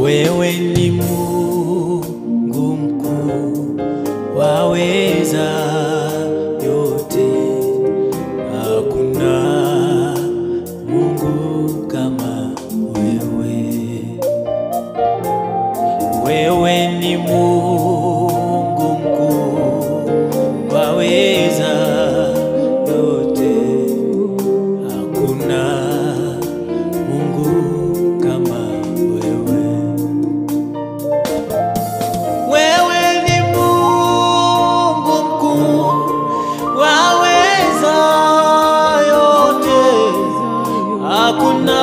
wewe ni Mungu mkuu, waweza yote, hakuna Mungu kama wewe. Wewe ni Mungu mkuu, waweza yote, hakuna Mungu kama wewe. Wewe ni Mungu mkuu, waweza yote, hakuna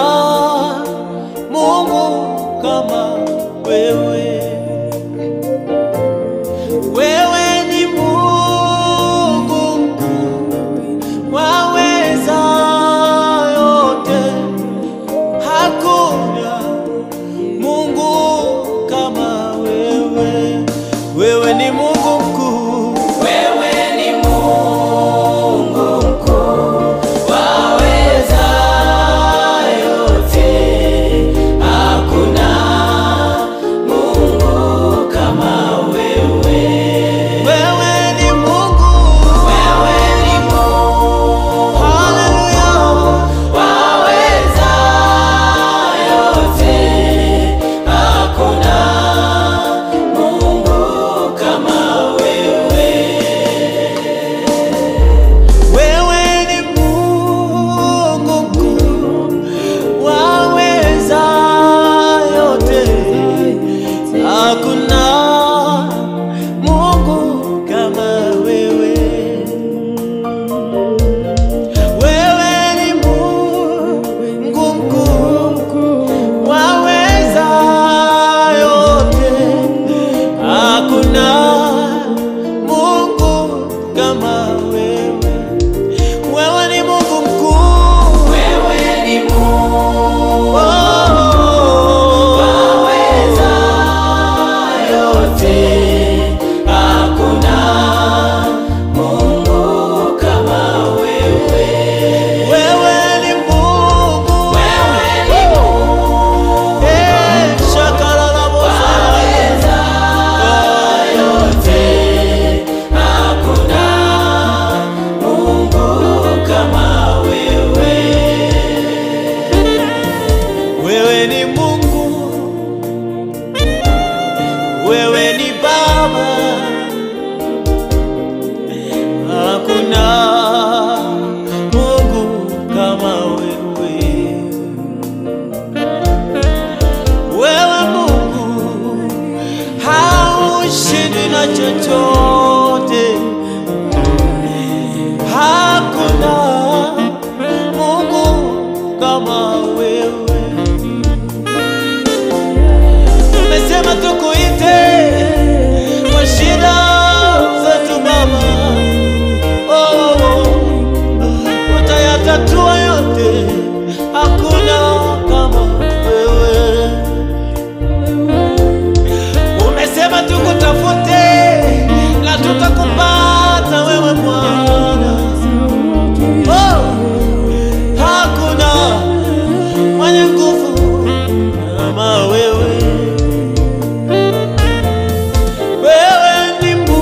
Mungu kama wewe. Wewe ni Mungu mkuu, waweza yote, hakuna Mungu kama wewe. Wewe ni Mungu mkuu, wewe ni Mungu mkuu, waweza yote, hakuna Mungu kama wewe. Wewe ni Mungu, wewe ni Mungu, haleluya, waweza yote, hakuna Mungu kama wewe. Wewe ni Mungu mkuu, waweza yote, hakuna Mungu kama wewe. Wewe ni Mungu mkuu, waweza yote, hakuna Mungu kama wewe. Wewe ni Mungu mkuu, wewe ni Mungu waweza yote, hakuna Mungu kama wewe. Wewe ni Mungu, wewe ni Mungu, eh, shakara la waweza yote, hakuna Mungu kama wewe. Wewe ni Mungu, wewe ni Baba, hakuna Mungu kama wewe. Wewe Mungu haushindwi na chochote, hakuna Mungu kama wewe. Umesema tukuite kwa shida zetu Baba, oh, utayatatua yote, hakuna kama wewe. Umesema tukutafute na tutakupata wewe Bwana, oh, hakuna mwenye nguvu kama wewe. Wewe ni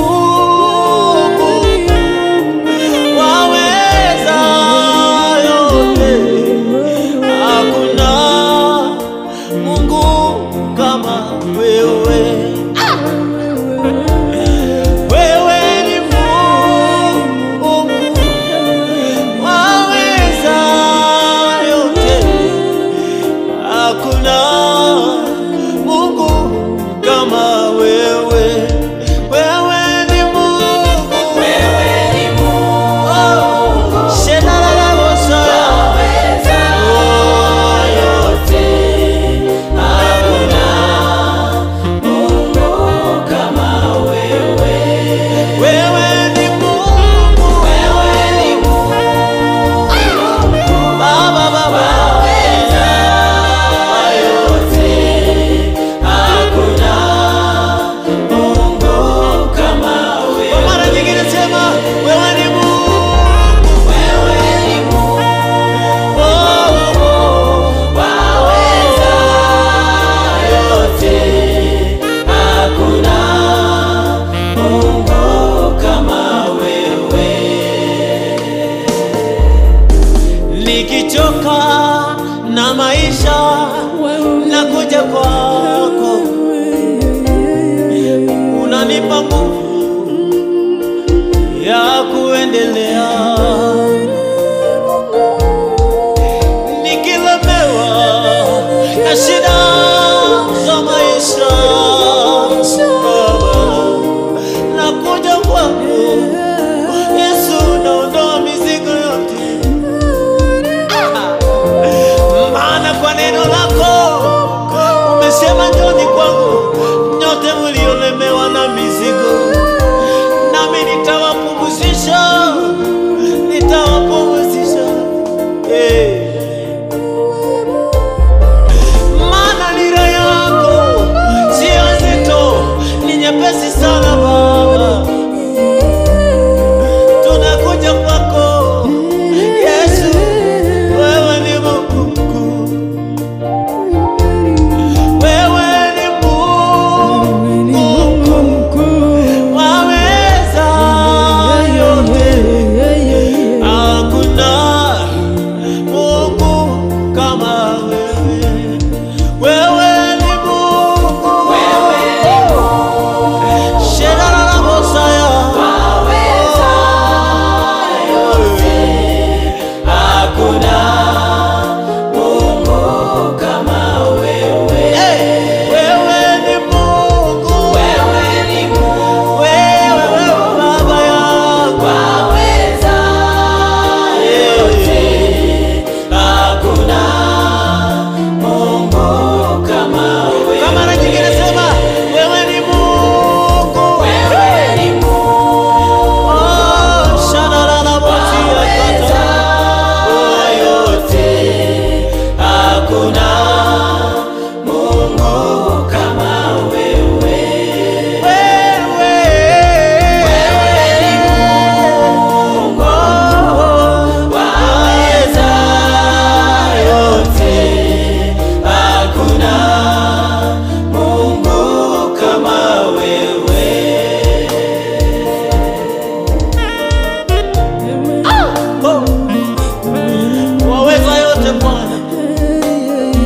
na maisha nakuja kwako, unanipa nguvu ya kuendelea. Nikilemewa na shida za maisha, Baba, nakuja kwako Yesu, naondoa mizigo yote maana kwa neno lako umesema, njoni kwangu nyote mliolemewa na mizigo, nami nitawapumzisha, nitawapumzisha. Eh. Maana nira yako sio nzito, ni nyepesi sana Baba. Tunakuja kwako Yesu, wewe ni Mungu mkuu, wewe ni Mungu mkuu, waweza yote, hakuna Mungu kama wewe. Wewe ni Mungu, Shedara la Mosaya, Hey, wewe ni Mungu, wewe, wewe Baba yangu. Kwa mara nyingine sema wewe ni Mungu. Oh, shadara la motia kata. Oh, yote. Wewe. Oh, waweza yote. Oh. Waweza yote Bwana,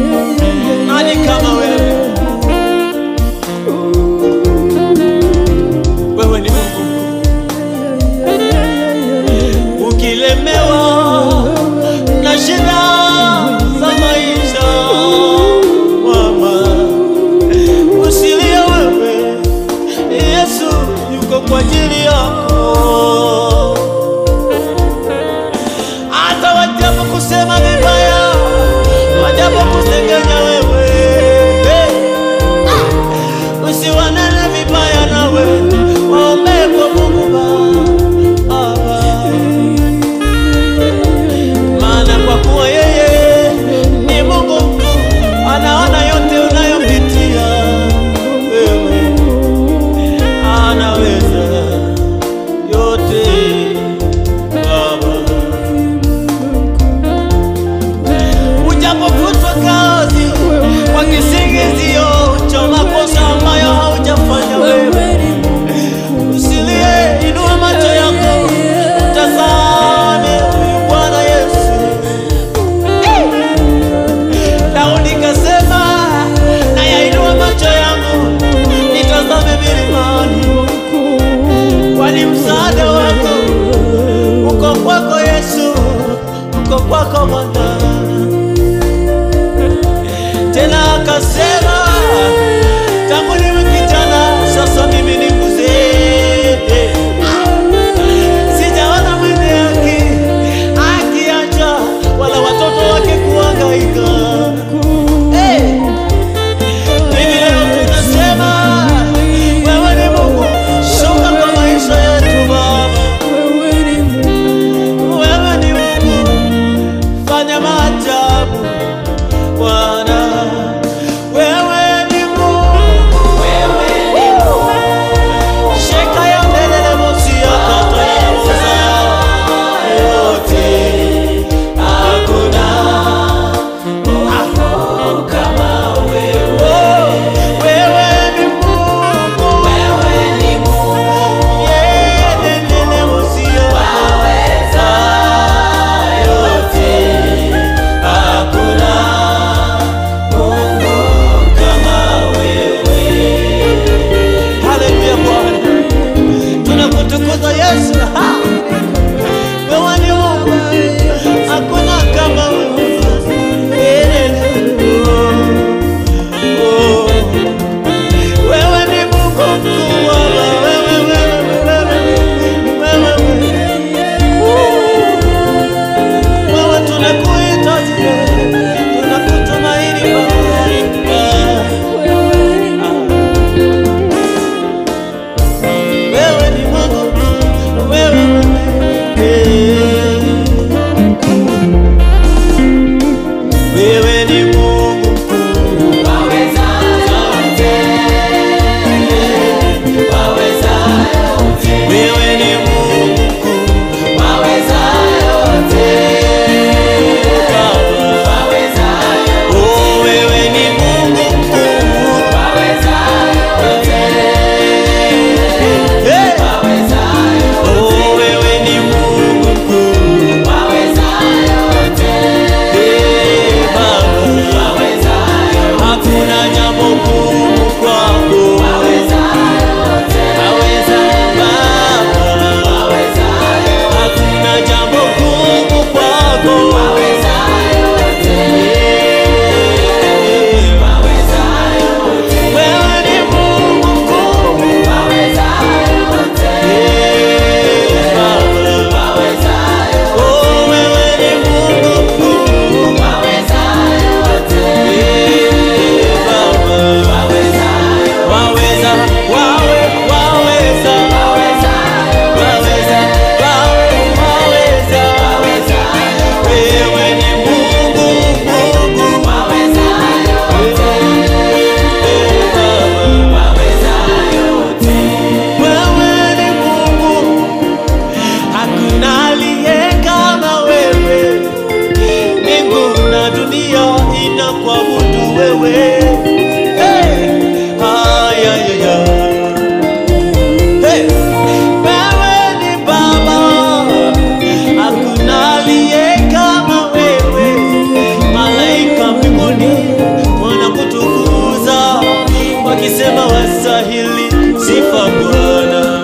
ninakuabudu wewe. Hey! Ay, ay, ay, ay. Hey! Wewe ni Baba, hakuna aliye kama wewe. Malaika mbinguni wanakutukuza wakisema wastahili sifa Bwana.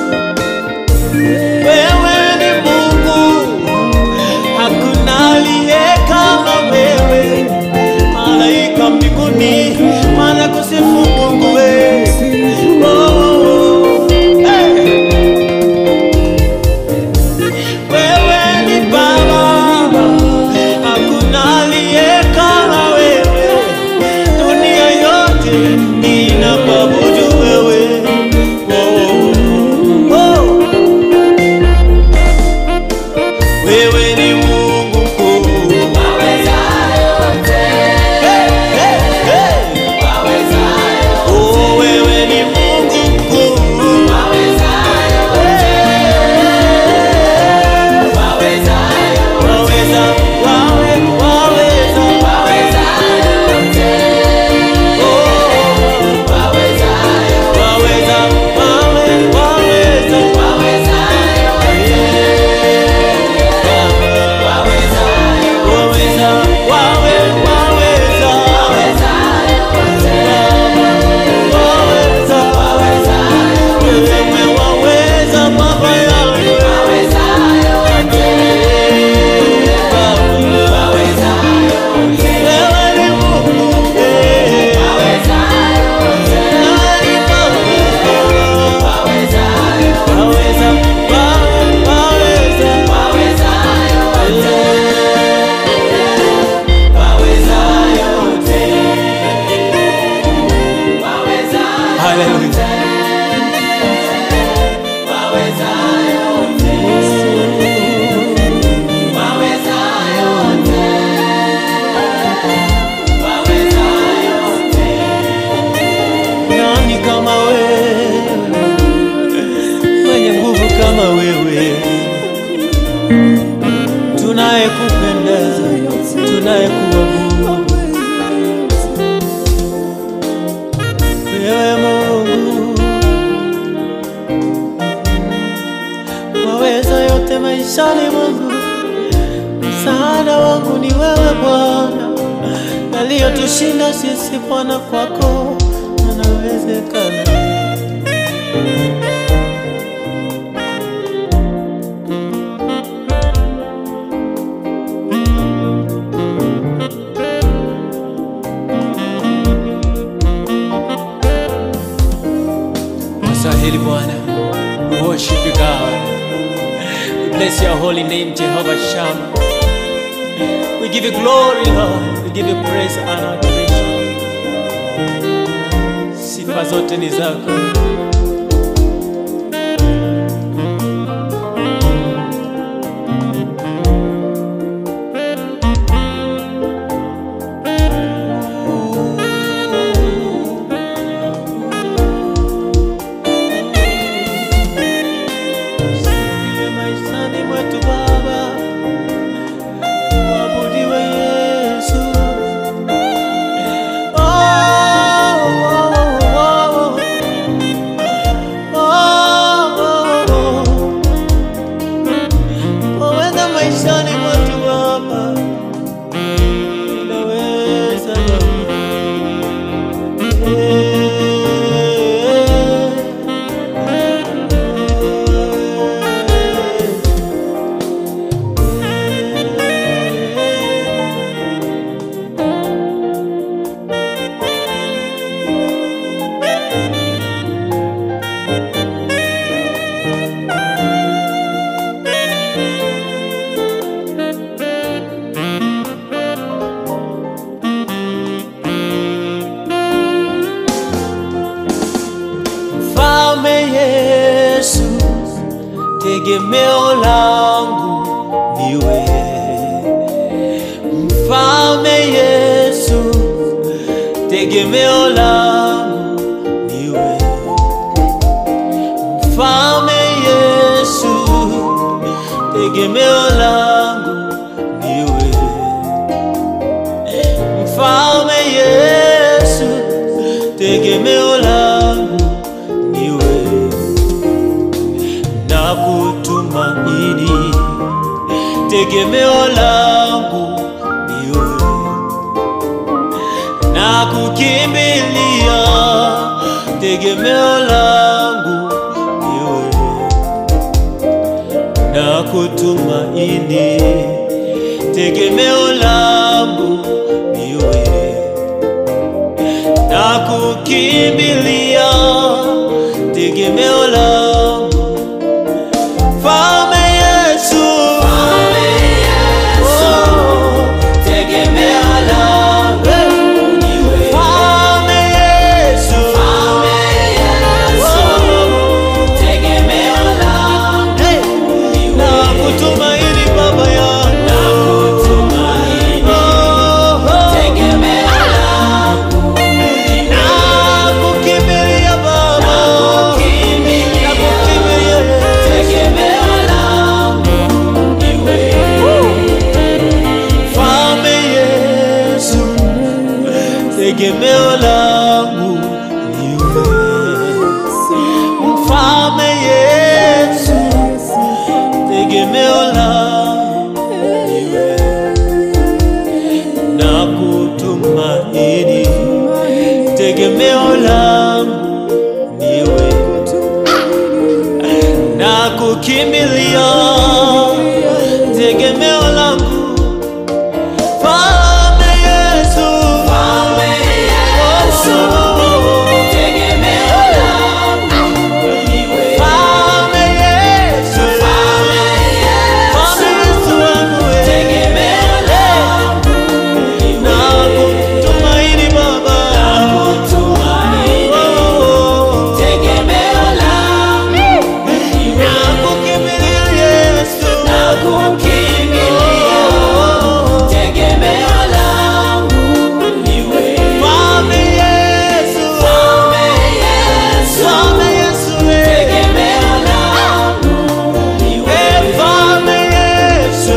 Wewe ni Mungu, hakuna aliye kama wewe. Malaika mbinguni wanakusifu Mungu wewe. Oh, hey. Wewe ni Baba, hakuna aliye kama wewe. Dunia yote inakuabudu wewe. Oh, oh. Wewe ni Mungu mkuu. Hey, hey, hey. Oh, wewe ni Mungu mkuu. Waweza, wawe, waweza. Oh, waweza, wawe, waweza. Waweza, wawe, waweza. Waweza. Wewe waweza, Baba yangu. Wewe ni Mungu, eh. Wewe ni Baba. Waweza, wawe, waweza. Hallelujah. Nani kama wewe, mwenye nguvu kama wewe, tunayekupenda, tunayekuabudu wewe Mungu, waweza yote maishani mwangu. Msaada wangu ni wewe Bwana, yaliyotushinda sisi Bwana, kwako yanawezekana. Msahili Bwana, we worship you God. We bless your holy name Jehovah Shammah. We give you glory Lord, we give you praise and adoration. Sifa zote ni zako. Usifiwe maishani mwetu Baba, uabudiwe Yesu. Oh, oh, oh, oh, oh, oh. Waweza maishani mwetu Baba, unaweza Baba. Mfalme Yesu, tegemeo langu niwe. Mfalme Yesu, tegemeo langu niwe. Mfalme Yesu, tegemeo langu niwe. Mfalme tegemeo langu ni wewe na kutumaini, tegemeo langu ni wewe na kukimbilia, tegemeo langu ni wewe na kutumaini, tegemeo langu ni wewe na kukimbilia, tegemeo langu Mfalme Yesu, Oh, tegemeo langu ni wewe. Mfalme Yesu, Oh, hey, na kutumaini Baba yangu, Oh, oh, na kukimbilia Baba, na kukimbilia Mfalme Yesu, tegemeo langu ni wewe. Mfalme Yesu, tegemeo langu ni wewe. Na kutumaini, tegemeo langu ni wewe. Na kukimbilia, tegemeo langu Mfalme Yesu, Mfalme Yesu, Mfalme Yesu wangu wewe. Na kutumaini Baba, Oh, na kukimbilia Yesu, Oh, Mfalme Yesu, Mfalme Yesu wewe. Eh, Mfalme Yesu,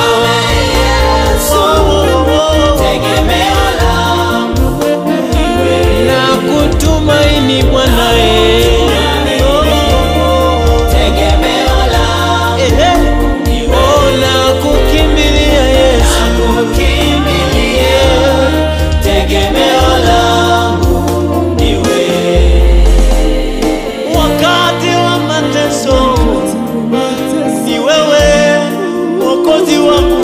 na kutumaini Bwana eh. Eh, eh. Oh, na kukimbilia Yesu, tegemeo langu ni wewe. Wakati wa mateso ni wewe mwokozi wangu,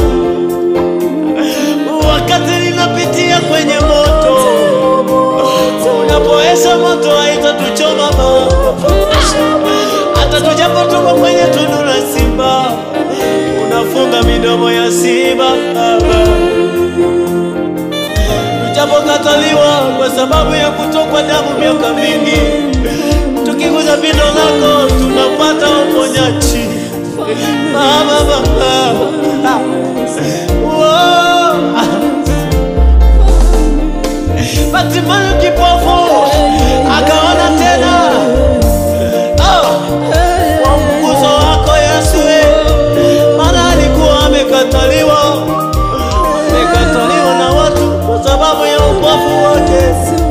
wakati ninapitia kwenye moto, unapoesha moto haitatuchoma Baba, hata tujapotoka kwenye tundu la simba, unafunga midomo ya simba Baba, tujapokataliwa kwa sababu ya kutokwa damu miaka mingi, tukiguza pindo lako tunapata uponyaji Baba, Baba. Wow. Bartimayo kipofu akaona tena. Oh, kwa mguso wako Yesu, maana alikuwa amekataliwa, amekataliwa na watu kwa sababu ya upofu wake.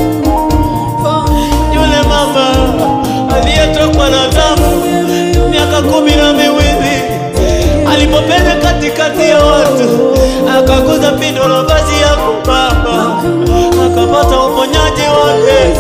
Yule mama aliyetokwa na damu miaka kumi na miwili alipopenya katikati ya watu akaguza pindo la vazi yako Baba, akapata uponyaji wake.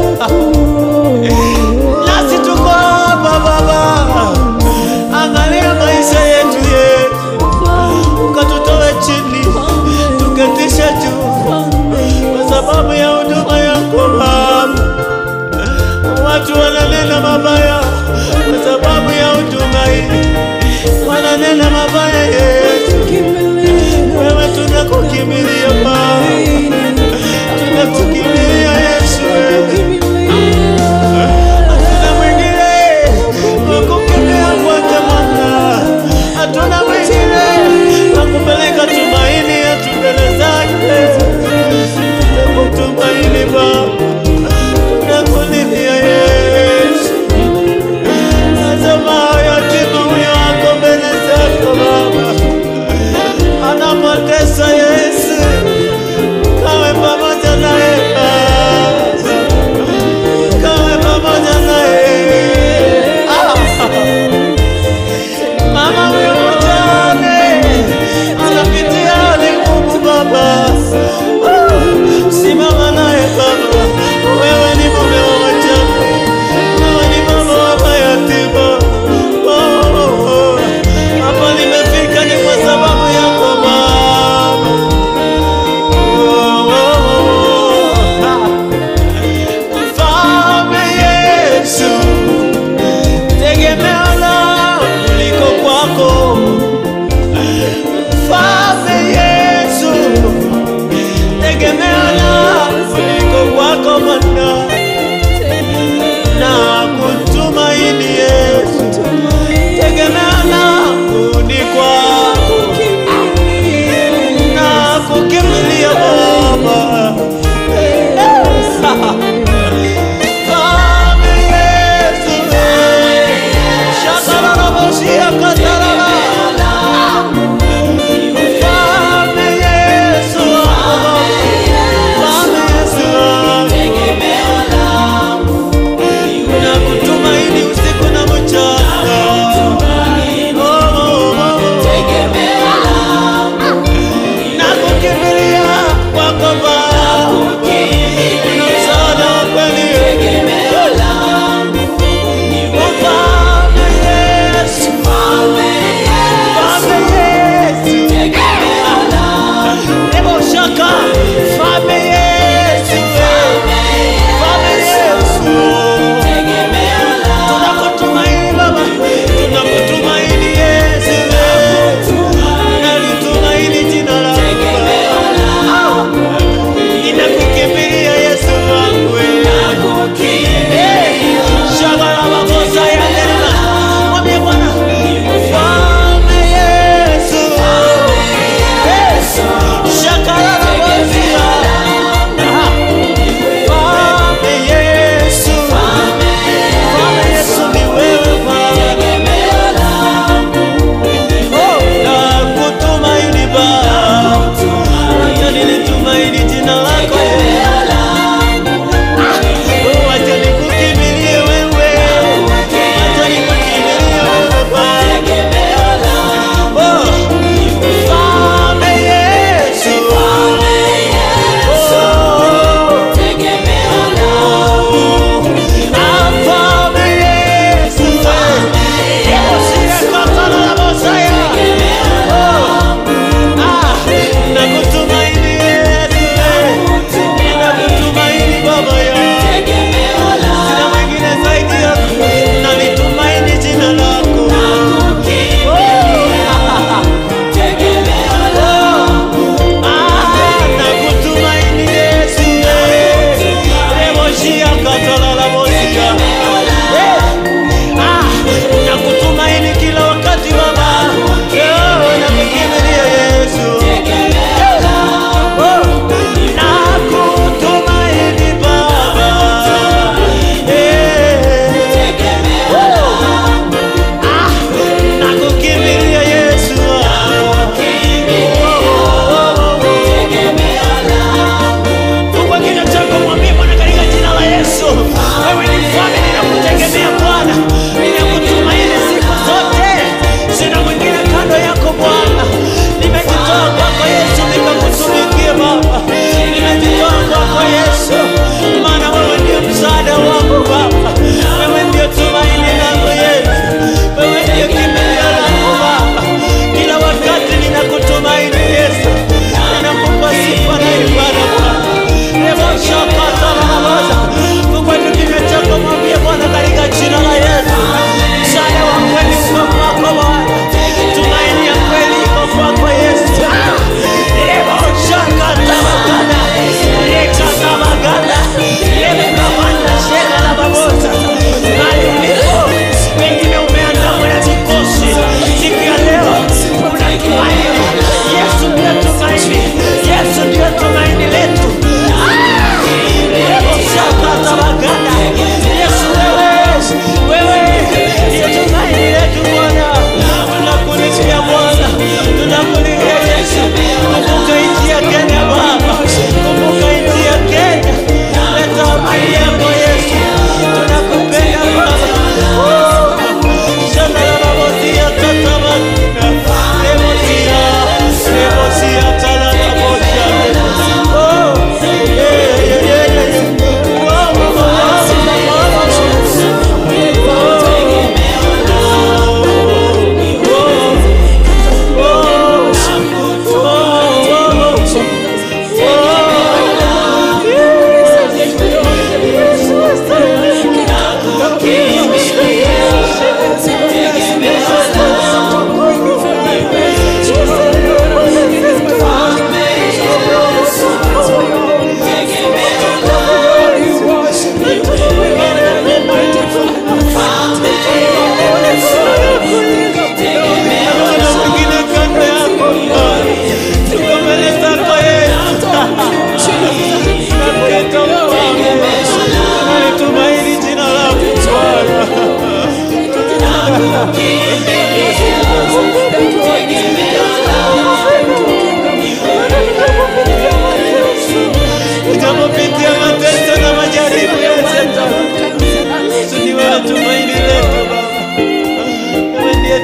Nasi tuko hapa Baba, angalia maisha yetu yetu, ukatutoe chini tuketishe juu kwa sababu ya huduma yako Baba. Watu wananena mabaya kwa sababu ya huduma hii, wananena mabaya yetu. Wewe tunakukimbilia Baba, tunakukimbilia Yesu wewe. Hatuna mwingine wa kukimbilia kwake Bwana, hatuna mwingine wa kupeleka tumaini yetu mbele zake. Tunakutumaini Baba, tunakulilia Yesu. Tazama yatima huyo ako mbele zako Baba, anapotesa Yesu, tegemeo langu liko kwako Bwana, na kutumaini Yesu, tegemeo langu ni kwako na kukimbilia Baba. Mfalme Yesu, shakararabosia katarara. Mfalme Yesu, Mfalme Yesu, na kutumaini usiku na mchana.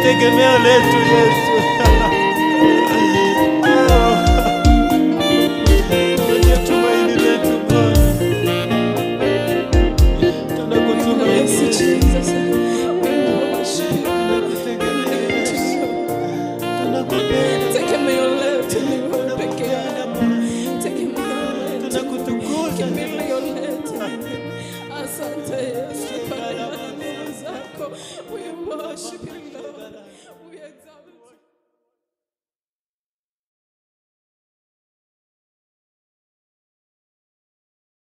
tegemeo letu Yesu. Wewe ndiye tumaini letu Bwana. Tunakutumaini Yes, Yesu. Jesus. We worship you. Tunakutegemea Yesu. Tunakupenda. Tegemeo letu ni wewe peke yako. Tegemeo letu. Tunakutukuza. Kimbilio letu. Asante Yesu kwa neema zako. We worship you, Lord.